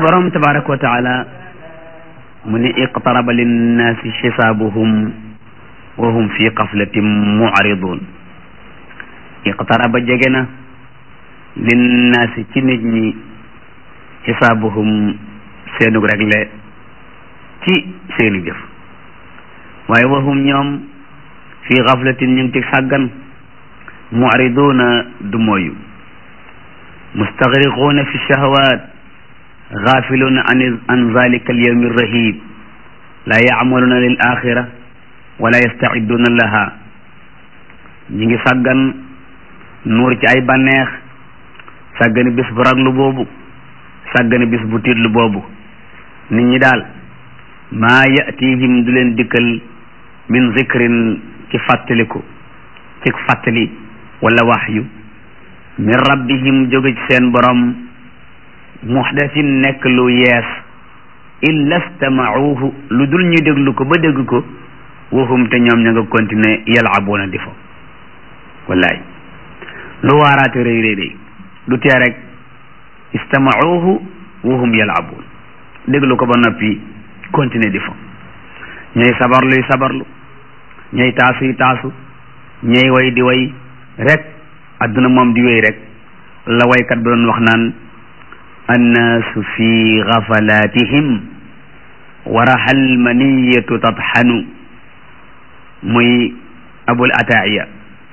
borom tabaraka wa taala mu ne iqtaraba linnaasi xisaabuhum wa hum fi qaflatin mu'ridun iqtaraba jege na linnaasi ci nit ñi xisaabuhum seenug regle ci seeni jëf waaye wa hum ñoom fi xaflatin ñu ngi ci sàggan mu'riduna du mooyu mustaxriquuna fi shahawat gaafiluuna an an zalika alyawmi arrahib laa yacmaluuna lil axira wala yastacidduuna laha ñi ngi sàggan nuur ci ay bànneex sàggani bis bu raglu boobu sàggani bis bu tiitlu boobu nit ñi daal maa yatihim du leen dikkal min zikrin ci fàttaliku ci fàttali wala waxyu min rabbihim jóge ci seen borom muxdasin nekk lu yees illa stamauhu lu dul ñu déglu ko ba dégg ko waxum te ñoom ña nga continuer yalabuuna di fo wallaay lu waaraate rëy rëy rëy du tee rek istamauhu waxum yalabuun déglu ko ba noppi continuer di fo ñooy sabarluy sabarlu ñooy taasuy taasu ñooy way di way rek adduna moom di wéy rek la waykat bi doon wax naan annaasu fi gafalatihim waraxal maniyatu tatxanu muy abul ataaya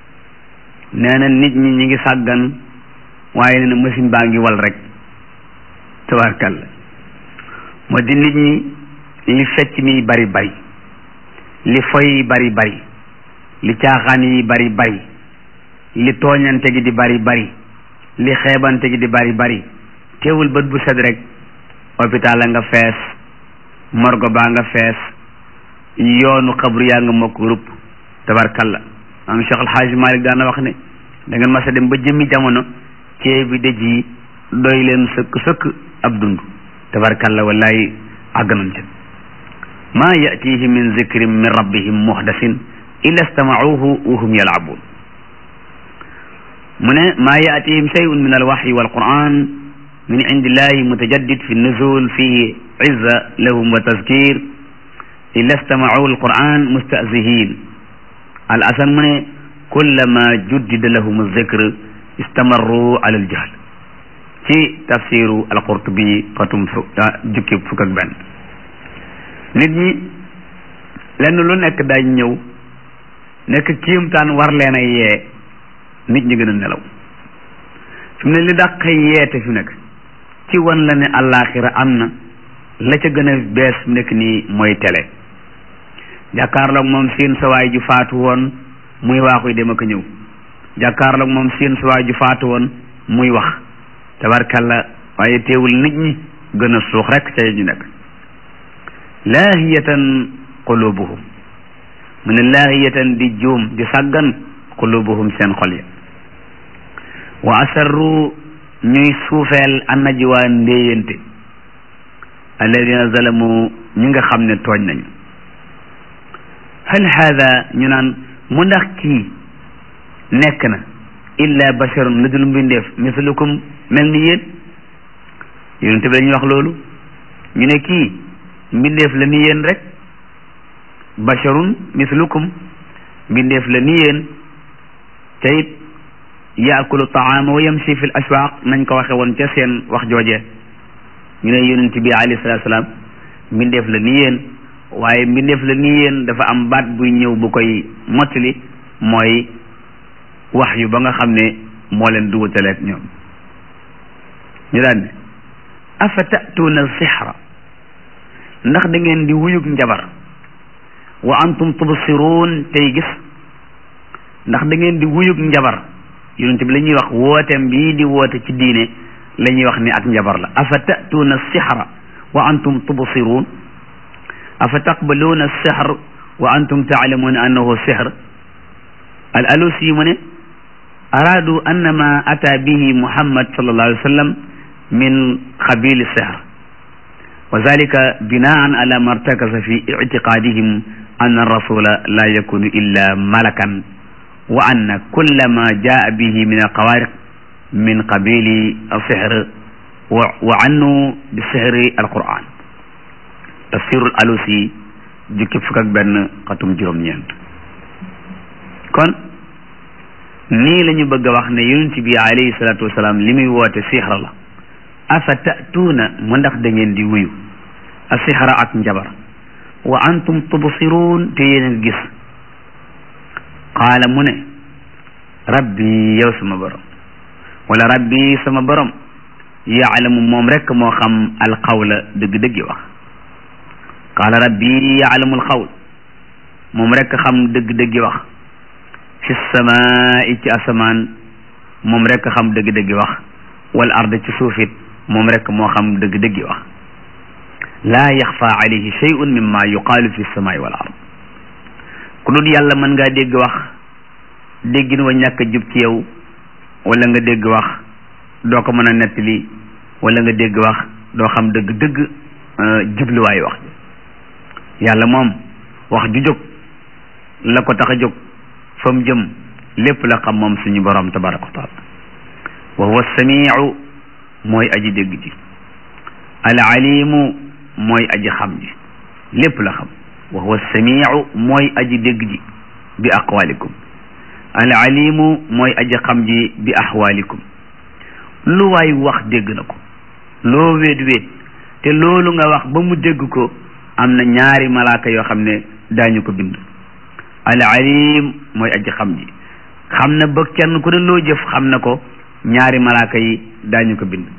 nee na nit ñi ñi ngi sàggan waaye nee na machine baa ngi wal rek tabarkalla moo di nit ñi li fecc mi bari bari li foy bari bari li caaxaan yi bari bari li tooñante gi di bari bari li xeebante gi di bari bari teewul bët bu set rek hôpital a nga fees morgo baa nga fees yoonu xabru yaa nga mokk rupp tabarkalla am Cheikh Alxaaji Malik daana wax ne da ngeen mas a dem ba jëmmi jamono ceebi dëj yi doy leen sëkk sëkk ab dund tabarkalla wallaay àgg nañ ca maa yatihim min zikrin min rabbihim muhdasin illa stamauhu wa hum yalabuun mu ne maa yatihim shay'un min alwaxyi walquran min indillahi mutajaddid fi nuzul fihi izza lahum wa tazkir illa stamau alquran mustazihin al asan mu ne kullama juddida lahum alzikr istamarru ala aljahl ci tafsiru alqurtubi fatum fu jukki fukk ak benn nit ñi lenn lu nekk dañ ñëw nekk kiimtaan war leen a yee nit ñi gën a nelaw fi mu ne li dàq yeete fi nekk ci wan la ne àllaaxira am na la ca gën a bees fi nekk nii mooy télé jàkkaarloog moom seen sawaay ju faatu woon muy waaxuy dem ak ñëw jàkkaarloog moom seen sawaay ju faatu woon muy wax tabarkalla waaye teewul nit ñi gën a suux rek ca ñu nekk laahiyatan qulubuhum mu ne laahiyatan di juum di sàggan qulubuhum seen xol ya wa asarru ñuy suufeel annajwa ndéeyante alladina zalamu ñi nga xam ne tooñ nañu hal haada ñu naan mu ndax kii nekk na illa basharun lu dul mbindeef mislukum mel ni yéen yonent bi dañuy wax loolu ñu ne kii mbindeef la ni yéen rek basharun mislukum mbindeef la ni yéen te it yaakulu taama wa yamshi fi l aswaq nañ ko waxe woon ca seen wax jooje ñu ne yonent bi alayhi salatu salaam mbindeef la ni yéen waaye mbindeef la ni yéen dafa am baat buy ñëw bu koy mottali mooy wax yu ba nga xam ne moo leen duwutaleeg ñoom ñu daan ne afa tatuuna sixra ndax da ngeen di wuyug njabar wa antum tubsiruun tey gis ndax da ngeen di wuyug njabar yonent bi la ñuy wax wooteem bii di woote ci diine la ñuy wax ni ak njabar la afa tatuuna sixra wa antum tubsiruun afa taqbaluuna sixr wa antum taalamuuna annahu sixr al alusi mu ne araadu annama ata bihi muhammad sallallahu alayhi wa sallam min qabili sihr wa zalika binaan ala ma irtakasa fi ictiqadihim anna rasula la yakunu illa malakan wa anna kulla ma jaa bihi min alqawariq min qabili sihr wa wa annu bi sihri alquran tafsirul alusi jukki fukk ak benn xatum juróom-ñeent kon nii la ñu bëgg a wax ne yonent bi alayhi salaatu wasalaam li muy woote sixra la afa tatuuna mu ndax da ngeen di wuyu a sixra ak njabar wa antum tubsiruun te yéen a gis qaala mu ne rabbi yow sama borom wala rabbi sama borom yaalamu moom rek moo xam alqawla dëgg-dëggi wax qaala rabbi yaalamu alqawl moom rek xam dëgg-dëggi wax fi samaai ci asamaan moom rek xam dëgg-dëggi wax wal ard ci suufit moom rek moo xam dëgg-dëggi wax laa yaxfa alayhi shay'un mimma yuqaalu fi samaai wal ard ku dul yàlla mën ngaa dégg wax déggin wa ñàkk jub ci yow wala nga dégg wax doo ko mën a nettali wala nga dégg wax doo xam dëgg-dëgg jubluwaayu wax yàlla moom wax ju jóg la ko tax a jóg fa mu jëm lépp la xam moom suñu borom tabaraka wa taala wa huwa samiu mooy aji dégg ji al alimu mooy aji xam ji lépp la xam wa huwa samiu mooy aji dégg ji bi aqwalikum al alimu mooy aji xam ji bi ahwalikum lu waay wax dégg na ko loo wéet wéet te loolu nga wax ba mu dégg ko am na ñaari malaaka yoo xam ne daañu ko bind al alim mooy aji xam ji xam na ba kenn ku ne loo jëf xam na ko ñaari malaaka yi daañu ko bind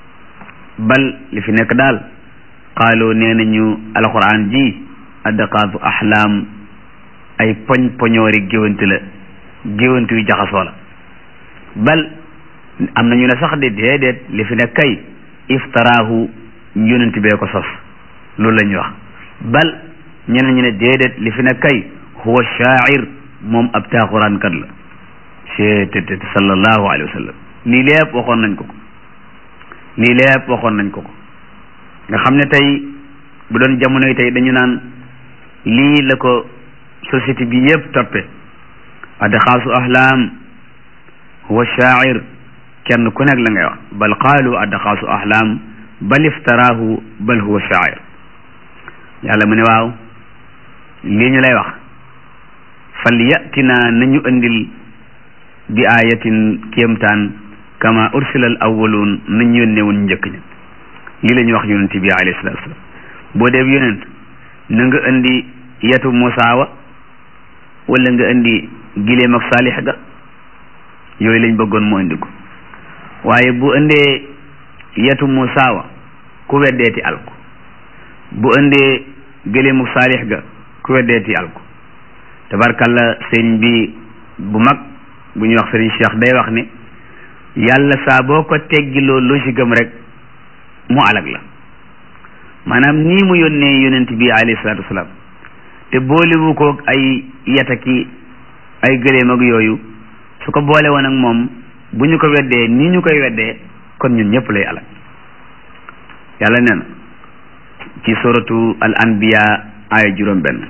bal li fi nekk daal xaaloo nee nañu alquran ji addaqaatu ahlaam ay poñ poñoori géwante la géwante yu jaxasoo la bal am na ñu ne sax de déedéet li fi nekk kay iftaraahu yonent bee ko sos loolu la ñuy wax bal ñeneen ñu ne déedéet li fi nekk kay huwa shaair moom ab taaxuraankat la seetet sallallahu alayhi wa sallam lii lépp waxoon nañ ko ko lii lépp waxoon nañ ko ko nga xam ne tey bu doon jamono yi tey dañu naan lii la ko société bi yépp toppe adxaasu ahlaam huwa shaair kenn ku nekk la ngay wax bal qaalu adxaasu ahlaam bal iftaraahu bal huwa shaair yàlla mu ne waaw lii ñu lay wax fal yatina nañu andil bi ayatin kéemtaan kama ursila al awwaluun nañ yónnee woon njëkk ña lii la ñuy wax yonent bi alayhi salatu wasalam boo dee yonent na nga indi yetu Musaa wa wala nga indi gileem ak saalix ga yooyu lañ bëggoon mu indi ko waaye bu indee yetu Musaa wa ku weddeeti alko bu indee gileem ak saalix ga ku weddeeti alko tabarkalla sëriñ bi bu mag bu ñuy wax sëriñ Cheikh day wax ni yàlla saa boo ko teggiloo logique am rek mu alag la maanaam nii mu yónnee yonent bi alayhi salaatu wasalaam te boolewu ko ay yataki ay gëléem ak yooyu su ko boole woon ak moom bu ñu ko weddee nii ñu koy weddee kon ñun ñëpp lay alag yàlla nee na ci suratu al anbiya aaya juróom benn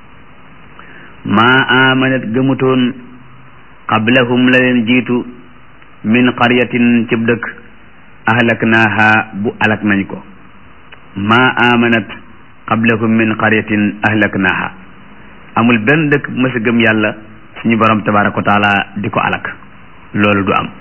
maa amanat gëmutoon qablahum la leen jiitu min qaryatin cib dëkk ahlaknaaha bu alak nañ ko maa amanat qablahum min qaryatin ahlaknaaha amul benn dëkk bu mësa gëm yàlla suñu borom tabaraka wa taala di ko alak loolu du am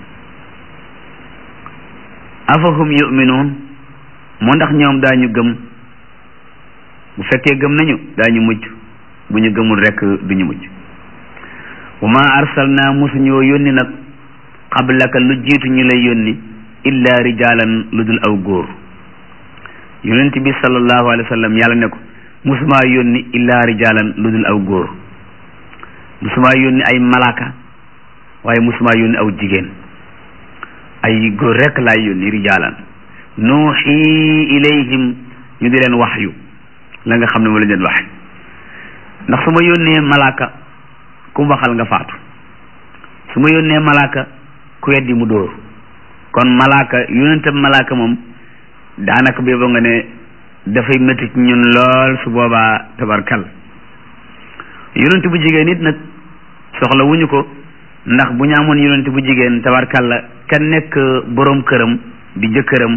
afahum yuminuun moo ndax ñoom daañu gëm bu fekkee gëm nañu daañu mujj bu ñu gëmul rekk duñu mujj wa ma arsalna musuñoo yónni nag qablaka lu jiitu ñu lay yónni illa rijalan lu dul aw góor yonent bi sallallahu alayhi wa sallam yàlla ne ko musumaa yónni illa rijalan lu dul aw góor musumaa yónni ay malaaka waaye musumaa yónni aw jigéen ay góor rekk laay yónni rijalan nuuxi ilayhim ñu di leen waxyu la nga xam ne moo la leen waxyu ndax su ma yónnee malaaka ku waxal nga faatu su ma yónnee malaaka ku weddi mu dóor kon malaaka yonentam malaaka moom daanaka booba nga ne dafay métti ci ñun lool su boobaa tabarkal yonent bu jigéen nit nag soxla wuñu ko ndax bu ñu amoon yonent bu jigéen tabarkal la ka nekk boroom këram di jëkkëram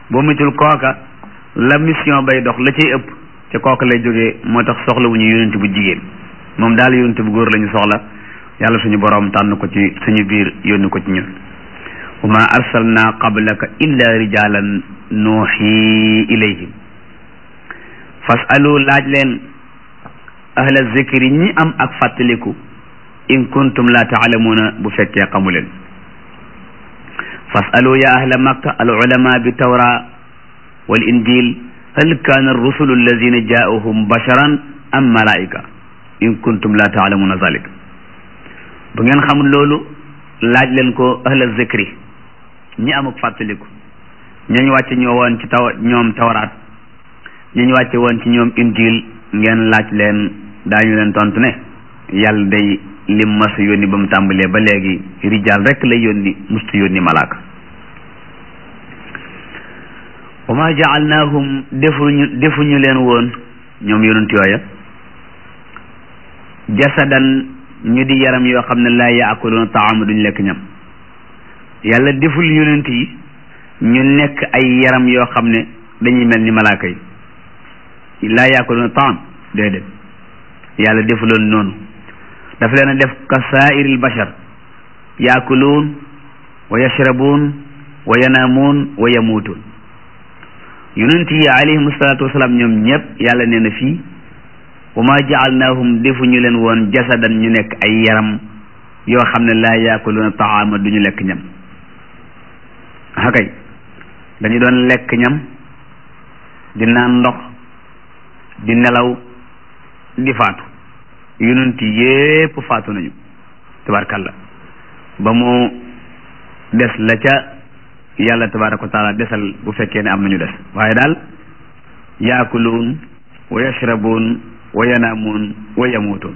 boo muccul kooka la mission bay dox la cay ëpp ca kooka lay jógee moo tax soxla wu ñu yonent bu jigéen moom daal yonent bu góor la ñu soxla yàlla suñu boroom tànn ko ci suñu biir yónni ko ci ñun wa ma arsalna qablaka illa rijalan nuuxi ilayhim fasalu laaj leen ahla zikri ñi am ak fàttaliku in kuntum la taalamuuna bu fekkee xamu leen fasalu ya ahla makka al ulama bi tawra wal injil hal kaana rusulu alladina jaauhum basharan am malaika in kuntum la taalamuuna zalik bu ngeen xamul loolu laaj leen ko ahla zikri ñi am ak fàttaliku ñañ wàcce ñoo woon ci taw ñoom tawraat ñañ wàcce woon ci ñoom injil ngeen laaj leen daañu leen tontu ne yàlla day lim mas yónni ba mu tàmbalee ba léegi rijaal rek lay yónni mustu yónni malaaka wa ma jaalnaahum defuñu defuñu leen woon ñoom yonent yooya jasadan ñu di yaram yoo xam ne laa yaakuluuna taama duñ lekk ñam yàlla deful yonent yi ñu nekk ay yaram yoo xam ne dañuy mel ni malaaka yi laa yaakuluuna taam déedéet yàlla defuloon noonu daf leen a def ka saairil bashar yaakuluun wa yashrabuun wa yanaamuun wa yamuutuun yonent yi alayhim salaatu wasalaam ñoom ñëpp yàlla nee na fii wa ma jaalnaahum defuñu leen woon jasadan ñu nekk ay yaram yoo xam ne laa yaakuluuna taama duñu lekk ñam hakay dañu doon lekk ñam di naan ndox di nelaw di faatu yonent yépp faatu nañu tabarkalla ba mu des la ca yàlla tabaraka wa taala desal bu fekkee ne am nañu des waaye daal yaakuluun wa yashrabuun wa yanaamuun wa yamuutuun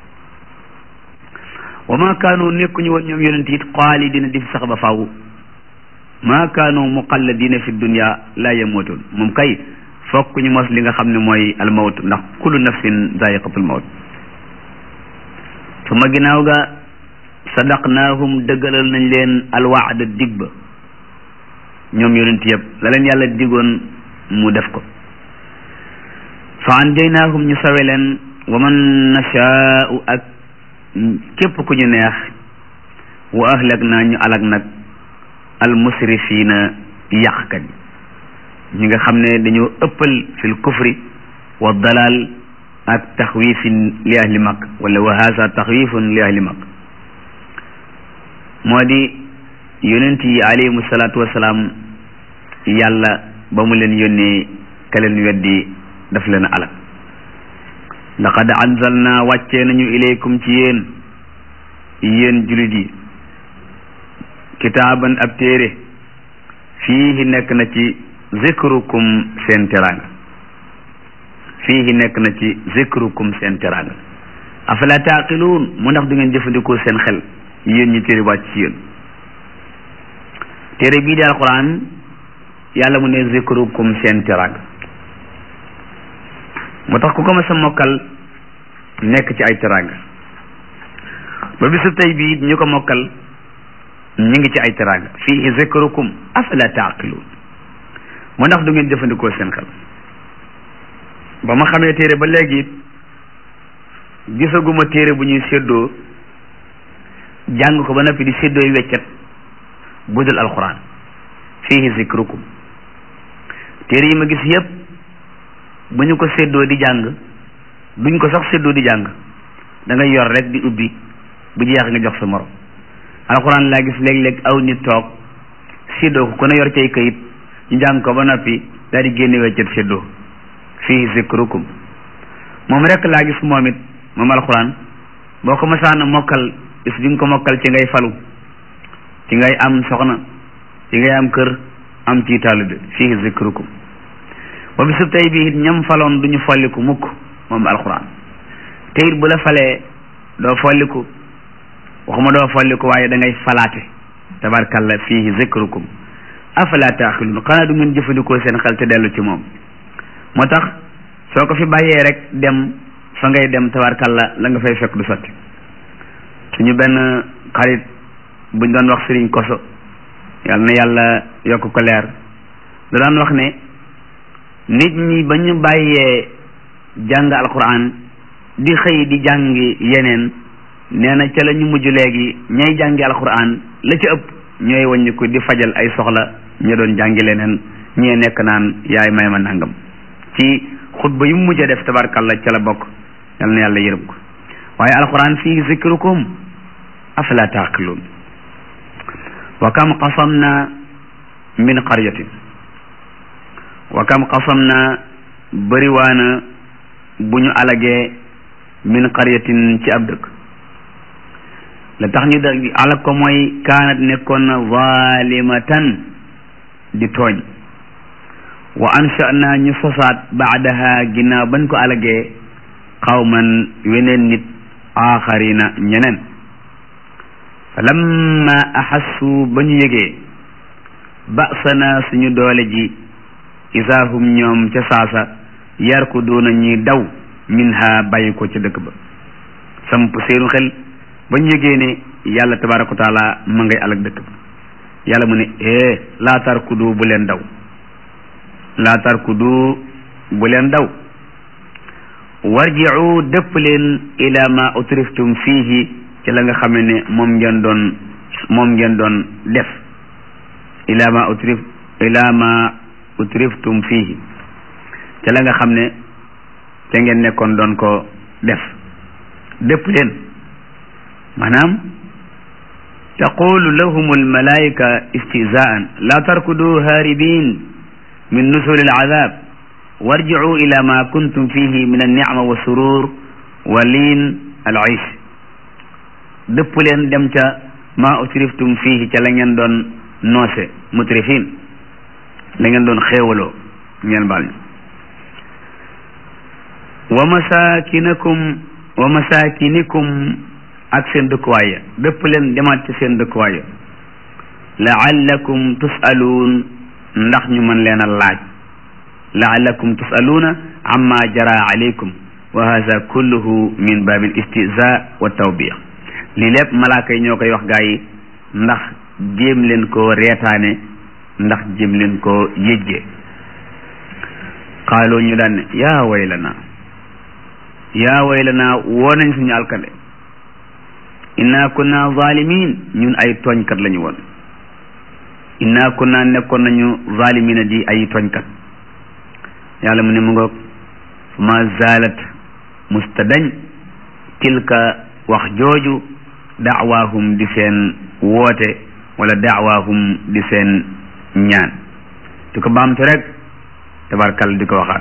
wa ma kaanu nekkuñu woon ñoom yonent it xaalidina di fi sax ba faaw ma kaanu muqalladina fi dunya la yamuutuun moom kay fokk ñu mos li nga xam ne mooy almawt ndax kullu nafsin zaiqatul mawt su ma ginnaaw ga sadaqnaahum dëggalal nañ leen alwaada dig ba ñoom yonent yëpp la leen yàlla digoon mu def ko fa anjaynaahum ñu sawe leen wa man nashaau ak képp ku ñu neex wa ahlak naa ñu alag nag almusrifiina yàqkat yi ñi nga xam ne dañoo ëppal fil kufri wa dalal ak taxwifin li ahli mak wala wa haza taxwifun li ahli mak moo di yonent yi alayhimu salaatu wasalaam yàlla ba mu leen yónnee ka leen weddi daf leen alak laqad anzalna wàccee nañu ilaykum ci yéen yéen julit yi kitaaban ab téere fiihi nekk na ci zikrukum seen teraanga fiihi nekk na ci zikrukum seen teraanga afala taaqiluun mu ndax du ngeen jëfandikoo seen xel yéen ñi téere wàcc ci yéen téere bii di alquran yàlla mu ne zikrukum seen teraanga moo tax ku ko ma sa mokkal nekk ci ay teraanga ba bisu tey bii ñu ko mokkal ñu ngi ci ay teraanga fiihi zikrukum afala taaqiluun mu ndax du ngeen jëfandikoo seen xel ba ma xamee téere ba léegi gisaguma téere bu ñuy séddoo jàng ko ba noppi di séddooy weccet budul alquran fiihi zikrukum téere yi ma gis yépp bu ñu ko séddoo di jàng duñ ko sax séddoo di jàng da ngay yor rek di ubbi bu jeex nga jox sa morom alquran laa gis léeg-léeg aw nit toog séddoo ko ku ne yor cay kayit ñu jàng ko ba noppi daal di génne weccet séddoo fii zikrukum moom rek laa gis moom it moom alxuraan boo ko masaana mokkal bis bi nga ko mokkal ci ngay falu ci ngay am soxna ci ngay am kër am ci taalibe fii zikrukum ba bisub tey bi it ñam faloon duñu folliku mukk moom alxuraan te it bu la falee doo folliku waxuma doo folliku waaye da ngay falaate tabarkalla fii zikrukum afala taaxiluun xanaa du ngeen jëfandikoo seen xel te dellu ci moom moo tax soo ko fi bàyyee rek dem fa ngay dem tabarkalla la nga fay fekk du sotti suñu benn xarit buñ doon wax sëriñ koso yal na yàlla yokk ko leer da daan wax ne nit ñi ba ñu bàyyee jàng alquran di xëy di jàngi yeneen nee na ca la ñu mujj léegi ñay jàngi alquran la ci ëpp ñooy wàññi ko di fajal ay soxla ñu doon jàngi leneen ñee nekk naan yaay may ma nangam ci xutba yu mujj a def tabarkalla ca la bokk yal na yàlla yërëm ko waaye alquran fii zikrukum afala taaqiluun wa kam qasamna min qaryatin wa kam qasamna bëriwaana bu ñu alagee min qaryatin ci ab dëkk la tax ñu da alag ko mooy kaanat nekkoon na zalimatan di tooñ wa ansha'na ñu sosaat baadaha ginnaaw bañ ko alagee qawman weneen nit aaxarina ñeneen fa lamma axassu ba ñu yëgee ba'sana suñu doole ji isaa hum ñoom ca saasa yarkuduuna ñuy daw minha bàyyi ko ca dëkk ba samp seenu xel ba ñu yëgee ne yàlla tabaraka wa taala ma ngay alag dëkk ba yàlla mu ne eh laa tarkudu bu leen daw laa tarkudu bu leen daw warji'u dëpp leen ila ma utriftum fiihi ci la nga xam ne moom ngeen doon moom ngeen doon def ila ma utrif ila ma utriftum fiihi ci la nga xam ne te ngeen nekkoon doon ko def dëpp leen maanaam taqulu lahum almalaika istizaan la tarkudu haaribin min nusuli alazab warji'u ila ma kuntum fihi min alnicma wa surur wa liin alaish dëpp leen dem ca ma utriftum fihi ca la ngeen doon noose mutrifin la ngeen doon xéewaloo ngeen baal ñu wa masakinakum wa masakinikum ak seen dëkkuwaay ya dëpp leen demaat ci seen dëkkuwaay ya laallakum tusaluun ndax ñu mën leen a laaj laallakum tusaluuna amma jara alaykum wa hada kulluhu min babil istiza wa tawbiya lii lépp malaaka yi ñoo koy wax gaa yi ndax jéem leen koo reetaane ndax jéem leen koo yëjje xaaloo ñu daan ne yaa waylana yaa waylana woo nañ suñu alkande inna kunna zalimin ñun ay tooñkat lañu woon inna kunna nekkoon nañu zalimina di ay tooñkat yàlla mu ne mu ngoog ma zalat mustadañ tilka wax jooju daawaahum di seen woote wala daawaahum di seen ñaan di ko baamtu rek tabarkal di ko waxaat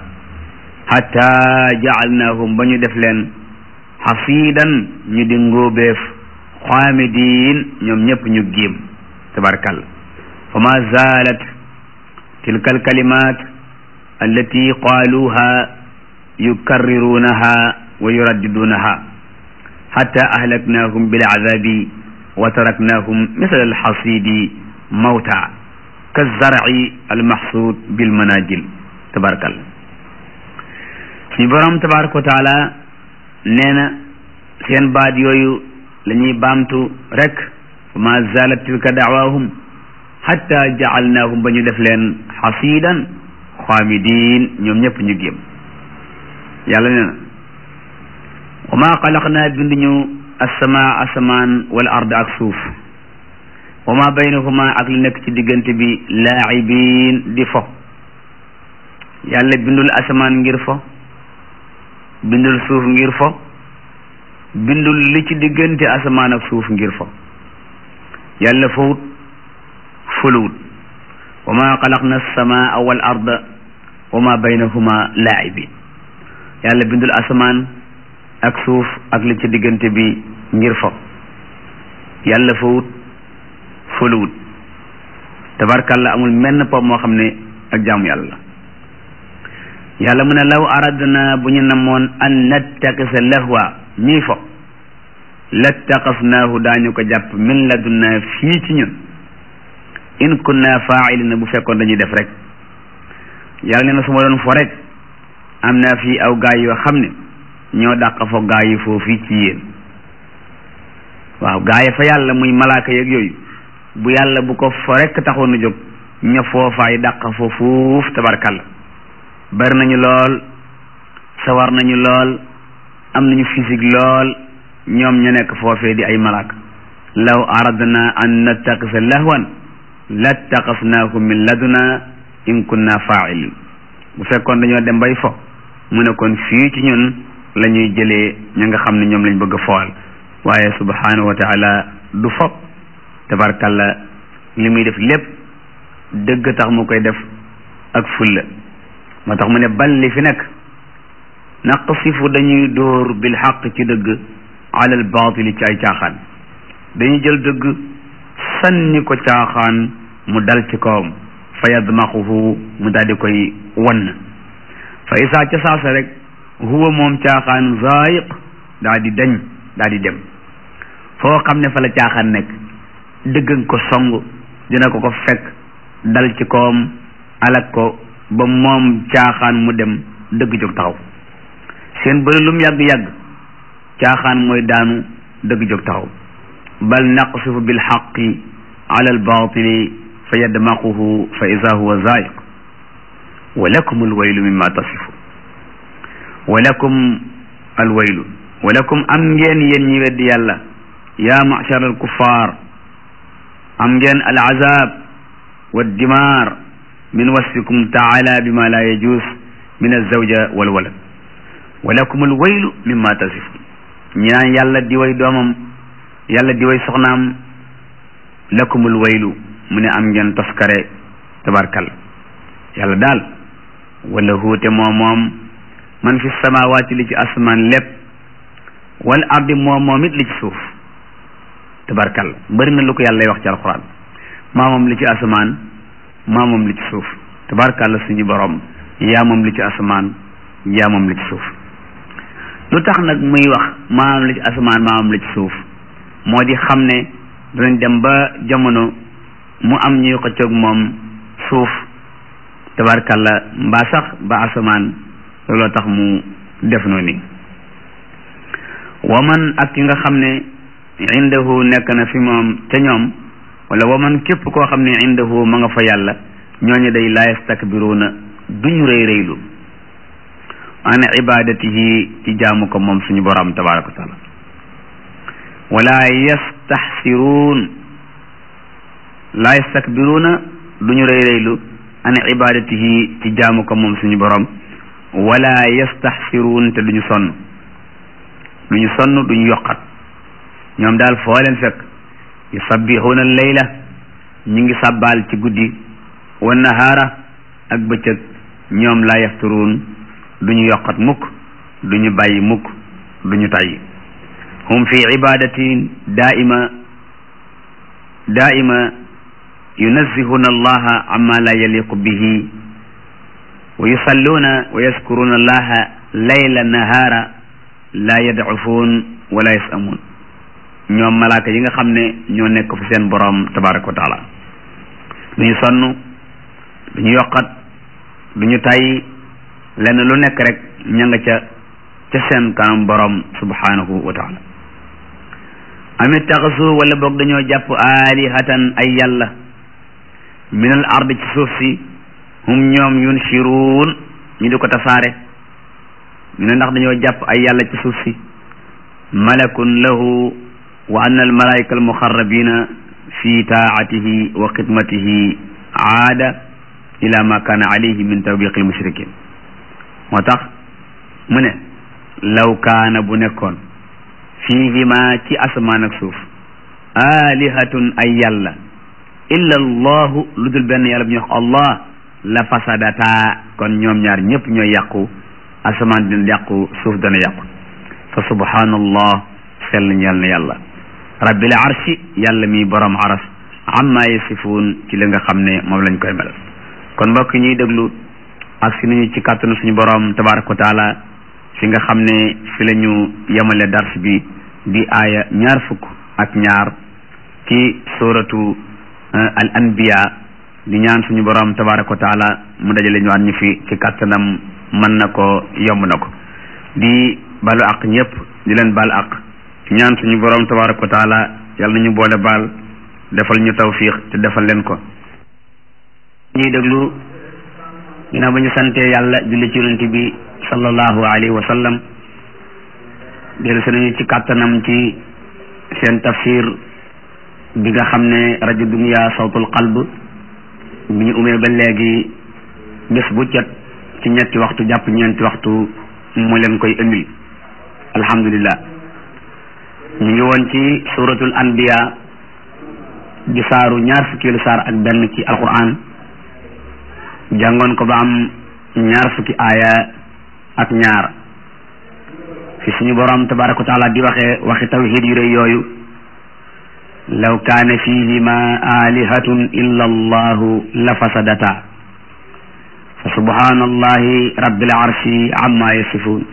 hatta jaalnaahum ba ñu def leen xasiidan ñu di ngóobeef xaamidiin ñoom ñëpp ñu géem tabarkal fa ma zalat tilka alkalimat allati qaaluha yukarriruunaha wa yuraddiduunaha hatta ahlaknaahum bilcadabi wa taraknaahum misla alxasidi mawta kazarci almaxsuud bilmanajil tabarakal suñu borom tabaraka wa taala nee na seen baat yooyu la ñuy baamtu rek fa ma zalat tilka daawaahum hatta jacalnaahum ba ñu def leen xasiidan xaamidiin ñoom ñëpp ñu géem yàlla nee na wa ma xalaqnaa binduñu assamaa asamaan wal ard ak suuf wa ma baynahuma ak li nekk ci diggante bi laacibiin di fo yàlla bindul asamaan ngir fo bindul suuf ngir fo bindul li ci diggante asamaan ak suuf ngir fo yàlla fowut fuluwut wa ma xalaqna alsamaa wal arda wa ma baynahuma laacibin yàlla bindul asamaan ak suuf ak li ci diggante bi ngir fo yàlla fowut fuluwut tabarkalla amul menn pom moo xam ne ak jaamu yàlla yàlla mu ne law aradna bu ñu namoon an nattaqisa lahwa ñuy fo lattaqasnaahu daañu ko jàpp min ladunna fii ci ñun in kunna faailina bu fekkoon dañuy def rek yàlla ne na su ma doon fo rek am naa fii aw gaay yoo xam ne ñoo dàq fo gaay yi foofu ci yéen waaw gaay fa yàlla muy malaaka yeeg yooyu bu yàlla bu ko fo rek taxoon na jóg ña foofaay dàq fa fuuf tabarkalla bari nañu lool sawar nañu lool am nañu physique lool ñoom ña nekk foofee di ay malaaka law aradna an nattaqisa lahwan lattaqasnaahu min laduna in kunna fa'ilin bu fekkoon dañoo dem bay fo mu ne kon fii ci ñun la ñuy jëlee ña nga xam ne ñoom lañ bëgg a fool waaye subhanahu wa taala du fo tabarkalla li muy def lépp dëgg tax mu koy def ak fulla moo tax mu ne bal li fi nekk naqsifu dañuy dóor bil xaq ci dëgg alal baatili ci ay caaxaan dañuy jël dëgg sànni ko caaxaan mu dal ci kawam fa yadmaxuhu mu daal di koy wann fa isaa ca saasa rek huwa moom caaxaan zaayiq daa di dañ daa di dem foo xam ne fa la caaxaan nekk dëggan ko song dina ko ko fekk dal ci kawam alak ko ba moom caaxaan mu dem dëgg jóg taxaw seen bëri lum yàgg-yàgg caaxaan mooy daanu dëgg jóg taxaw bal naqsifu bil xaqi ala al baatili fa yadmaquhu fa ida huwa zaayiq wa lakum al waylu mimma tasifu wa lakum al waylu wa lakum am ngeen yéen ñi weddi yàlla yaa machar al kuffar am ngeen al azab wa dimaar min wasfikum taala bima la yajus min alzawja wal walad wa lakum al waylu mimma tasifun ñi naan yàlla di way doomam yàlla di way soxnaam lakum al waylu mu ne am ngeen toskare tabarkal yàlla daal wala huute moom moom man fi samawaati li ci asmaan lépp wal ardi moom moom it li ci suuf tabarkal bëri na lu ko yàlla wax ci alquran maa moom li ci asamaan maa moom li ci suuf tabarkal suñu borom yaa moom li ci asamaan yaa moom li ci suuf lu tax nag muy wax maa moom li ci asamaan maa moom li ci suuf moo di xam ne danañ dem ba jamono mu am ñuy xëccoog moom suuf tabarkalla mbaa sax ba asamaan looloo tax mu def noonu waman ak ki nga xam ne indahu nekk na fi moom ca ñoom wala waman képp koo xam ne indahu ma nga fa yàlla ñooñu day la yastakbiruuna duñu rëy rëylu an ibadatihi ci jaamu ko moom suñu borom tabaraka wa taala wala yastaxsiruun la yastakbiruuna duñu rëy rëylu an ibadatihi ci jaamu ko moom suñu borom wala yastaxsiruun te duñu sonn duñu sonn duñu yokkat ñoom daal foo leen fekk yusabbixuuna leyla ñu ngi sàbbaal ci guddi wa nahaara ak bëccëg ñoom la yafturuun duñu yokkat mukk duñu bàyyi mukk duñu tàyyi hum fi ibadatin daaima daaima yunazzihuna allaha amma la yaliqu bihi wa yusalluuna wa yaskuruna allaha layla nahaara la yadcufuun wala yasamuun ñoom malaaka yi nga xam ne ñoo nekk fi seen borom tabaraka wa taala duñu sonn duñu yokkat duñu tàyyi lenn lu nekk rek ña nga ca ca seen kanam borom subhanahu wa taala amit taxasu wala boog dañoo jàpp aalihatan ay yàlla min al ard ci suuf si hum ñoom yunshiruun ñu di ko tasaare ñu ne ndax dañoo jàpp ay yàlla ci suuf si malakun lahu wa anna al malaika al muxarrabina fi taatihi wa xidmatihi aada ila ma kaana alayhi min tawbiqi al mushrikin moo tax mu ne law kaana bu nekkoon fiihima ci asamaan ak suuf alihatun ay yàlla illa allahu lu dul benn yàlla bu ñuy wax allah la fasadata kon ñoom ñaar ñëpp ñooy yàqu asamaan dina yàqu suuf dana yàqu fa subhanallah sell ñeel na yàlla rabbil arshi yàlla mi borom aras amma yasifuun ci li nga xam ne moom lañ koy melal kon mbokk ñuy déglu ak si nañu ci kàttanu suñu borom tabaraka wa taala fi nga xam ne fi la ñu yemale dars bi di aaya ñaar fukk ak ñaar ci suratu al anbiya di ñaan suñu borom tabaraka wa taala mu dajale ñu waat ñu fi ci kàttanam mën na ko yomb na ko di balu ak ñëpp di leen bal ak ñaan suñu borom tabaraka wa taala yàlla nañu boole baal defal ñu tawfiq te defal leen ko ñuy déglu ginnaaw ba ñu santee yàlla julli ci yonent bi sallallahu alayhi wa sallam dellu si nañu ci kàttanam ci seen tafsir bi nga xam ne rajo dunya sawtul qalb bi ñu umee ba léegi bés bu jot ci ñetti waxtu jàpp ñeenti waxtu mu leen koy indil alhamdulillah ñu ngi woon ci suratul anbiya di saaru ñaar fukkeelu saar ak benn ci alquran jàngoon ko ba am ñaar fukki aaya ak ñaar fi suñu borom tabaraka wa taala di waxee waxi tawhid yu rëy yooyu law kaane fihima alihatun illa allahu la fasadata fa subhanallahi rabbil arshi amma yasifun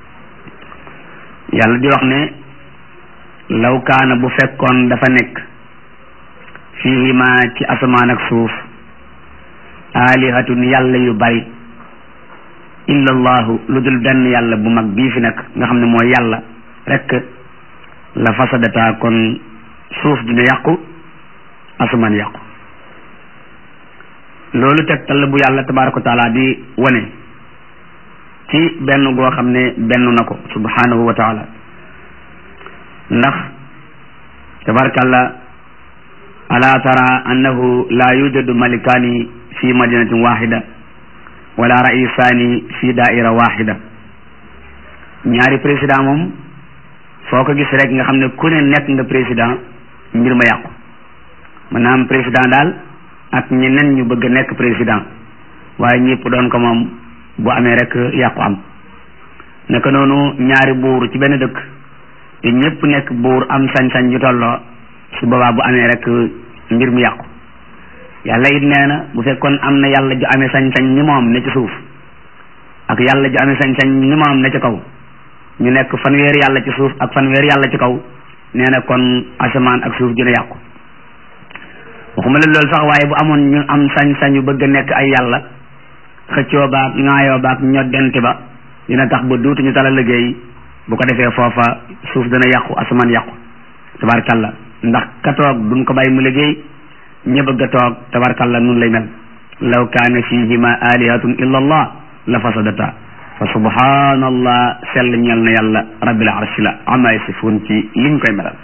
yàlla di wax ne law kaana bu fekkoon dafa nekk fihima ci asamaan ak suuf alihatun yàlla yu bari illa allahu lu dul benn yàlla bu mag bii fi nekk nga xam ne mooy yàlla rekk la fasadata kon suuf dina yàqu asamaan yàqu loolu tegtal la bu yàlla tabaraka wa taala di wane ci benn goo xam ne benn na ko subhanahu wa taala ndax tabarakallah ala tara annahu la yujadu malikaani fi madinatin waxida wala raisaani fi daaira waxida ñaari président moom foo ko gis rek nga xam ne ku ne nekk nga président mbir ma yàqu maanaam président daal ak ñeneen ñu bëgg a nekk président waaye ñëpp doon ko moom bu amee rek yàqu am naka noonu ñaari buur ci benn dëkk te ñëpp nekk buur am sañ-sañ ñu tolloo su boobaa bu amee rek mbir mi yàqu yàlla it nee na bu fekkoon am na yàlla ju amee sañ-sañ ni moom ne ci suuf ak yàlla ju amee sañ-sañ ni moom ne ci kaw ñu nekk fanweer yàlla ci suuf ak fanweer yàlla ci kaw nee na kon asamaan ak suuf dina yàqu waxuma la loolu sax waaye bu amoon ñu am sañ-sañu bëgg a nekk ay yàlla xëccoo baag ŋaayoo baag ñoddente ba dina tax ba duutuñu tala liggéey bu ko defee foofa suuf dana yàqu asamaan yàqu tabarkalla ndax ka toog duñ ko bàyyi mu liggéey ña bëgg a toog tabarkalla nun lay mel law kaana fihima alihatun illa allah la fasadata fa subhanallah sell ñel na yàlla rabbil arshi la ama yasifun ci liñ koy melal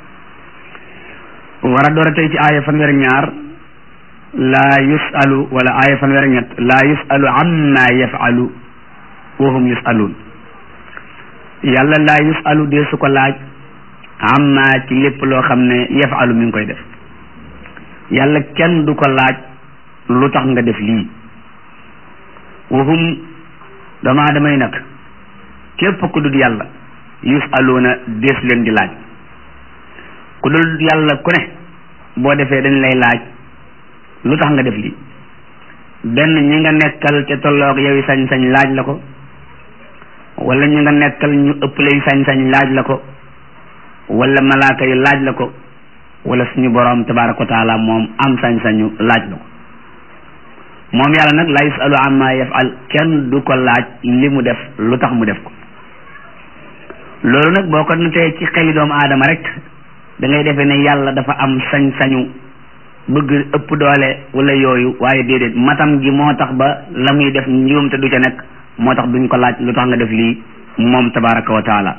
war a door a tey ci aaya fanweer ñaar laa yusalu wala aaya fanweer ñett laa yusalu amma yafalu wa hum yusaluun yàlla laa yusalu dee su ko laaj amma ci lépp loo xam ne yafalu mi ngi koy def yàlla kenn du ko laaj lu tax nga def lii wa hum dama damay nag képp ku dul yàlla yusaluuna dees leen di laaj ku dul yàlla ku ne boo defee dañ lay laaj lu tax nga def lii benn ñi nga nekkal ca tolloog yow sañ-sañ laaj la ko wala ñi nga nekkal ñu ëpp lay sañ-sañ laaj la ko wala malaaka yi laaj la ko wala suñu borom tabaraka wa taala moom am sañ-sañu laaj la ko moom yàlla nag la yusalu amma yafal kenn du ko laaj li mu def lu tax mu def ko loolu nag boo ko notee ci xeli doomu aadama rek da ngay defee ne yàlla dafa am sañ-sañu bëgg ëpp doole wala yooyu waaye déedéet matam gi moo tax ba la muy def njuum te du ca nekk moo tax duñ ko laaj lu tax nga def lii moom tabaraka wa taala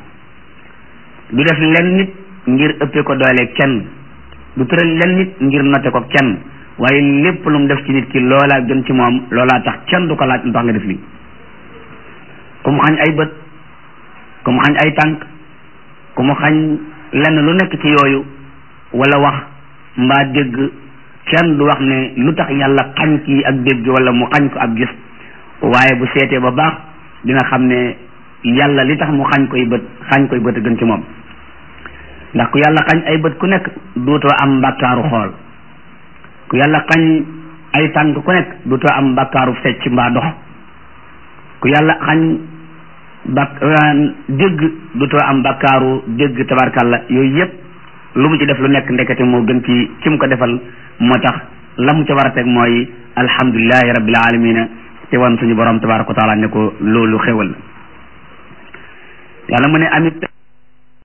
du def len nit ngir ëppee ko doole kenn du tëral len nit ngir note ko kenn waaye lépp lu mu def ci nit ki loolaa gën ci moom loolaa tax kenn du ko laaj lu tax nga def lii ku mu xañ ay bët ku mu xañ ay tànk ku mu xañ lenn lu nekk ci yooyu wala wax mbaa dégg kenn du wax ne lu tax yàlla xañ kii ak dégg wala mu xañ ko ab gis waaye bu seetee ba baax dina xam ne yàlla li tax mu xañ koy bët xañ koy bët a gën ci moom ndax ku yàlla xañ ay bët ku nekk duutoo am mbàkkaaru xool ku yàlla xañ ay tànk ku nekk duutoo am mbàkkaaru fecc mbaa dox ku yàlla xañ bak dégg duutoo am bakkaaru dégg tabarkalla yooyu yëpp lu mu ci def lu nekk ndekete moo gën ci ci mu ko defal moo tax la mu ca war a teg mooy alhamdulilahi rabbil alamina te wan suñu borom tabaraka wa taala ne ko loolu xewal yàlla mu ne amit